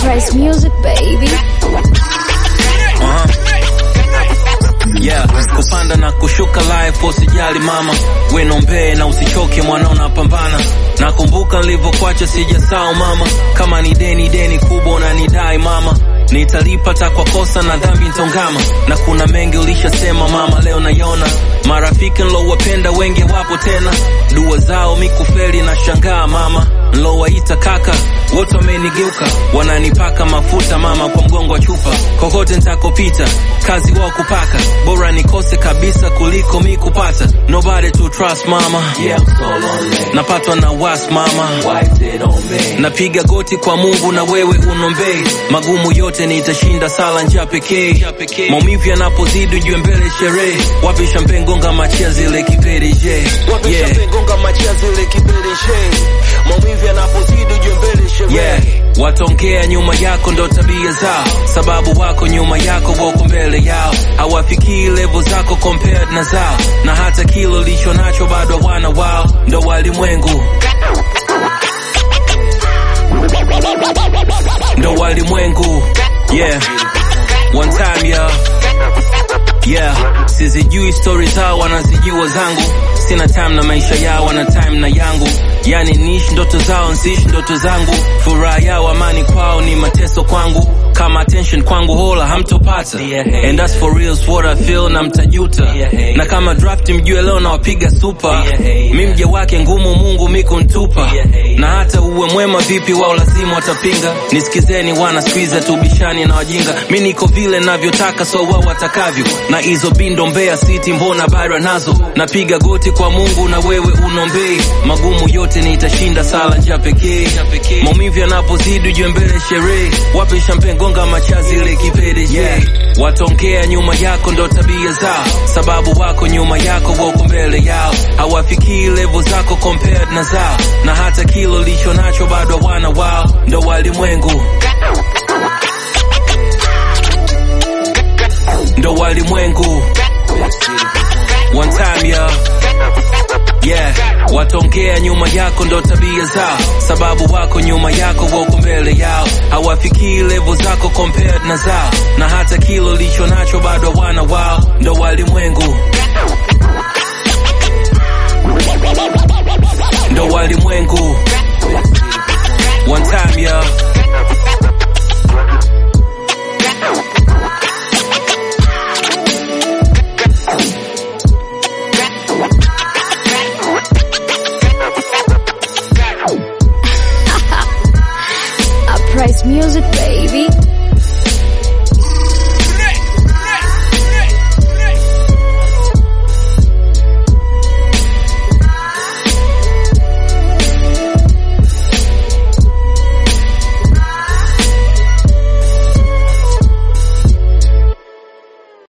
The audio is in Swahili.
Price music, baby. Aha. Yeah, kupanda na kushuka life, usijali mama, we nombee na usichoke mwanao, napambana. Nakumbuka nilivyokuacha sijasahau mama, kama ni deni deni kubwa unanidai mama, nitalipa ta kwa kosa na dhambi ntongama, na kuna mengi ulishasema mama, leo nayona marafiki nilowapenda wengi wapo tena, dua zao mikufeli na shangaa mama, nlowaita kaka wote wamenigeuka, wananipaka mafuta mama kwa mgongo wa chupa, kokote ntakopita kazi wao kupaka, bora nikose kabisa kuliko mi kupata. Nobody to trust mama, Yeah, I'm so lonely. napatwa na was mama, Wiped it on me. napiga goti kwa Mungu na wewe unombei, magumu yote nitashinda, sala njia pekee. Maumivu yanapozidi ujue mbele sherehe, wapi champagne gonga machia zile kipereje, Wapi yeah. champagne gonga machia zile kipereshe maumivu yanapozidi ujue mbele sherehe yeah. Watongea nyuma yako ndo tabia zao, sababu wako nyuma yako wako mbele yao, hawafikii level zako compared na zao, na hata kilo licho nacho bado wana wao, ndo walimwengu, ndo walimwengu yeah. One time yeah. Yeah, sizijui stori zao, wanazijua zangu. Sina time na maisha yao, wana time na yangu. Yani niishi ndoto zao, nsiishi ndoto zangu. Furaha yao, amani kwao ni mateso kwangu. Kama attention kwangu hola hamtopata, and that's for real, what I feel na mtajuta. Na kama draft mjue leo nawapiga super. Mi mja wake ngumu, Mungu mikuntupa. Na hata uwe mwema vipi, wao lazima watapinga. Nisikizeni wana squeeze tubishani na wajinga. Mi niko vile navyotaka, so wao watakavyo. Na hizo bindo Mbeya City mbona bara nazo. Napiga goti kwa Mungu na wewe unombei. Magumu yote nitashinda, sala njia pekee. Maumivu yanapozidi ujue mbele sherehe. Wape champagne gonga machazi ile kipereje. Yeah. Watongea nyuma yako ndo tabia zao, sababu wako nyuma yako wako mbele yao, hawafikii level zako compared na zao, na hata kilo licho nacho bado wana wao, ndo walimwengu, ndo walimwengu. One time yeah. Yeah, watongea nyuma yako ndo tabia zao, sababu wako nyuma yako wako mbele yao, hawafikii level zako compared na zao, na hata kilo licho nacho bado wana wao, ndo walimwengu, ndo walimwengu. One time yeah. I price music, baby.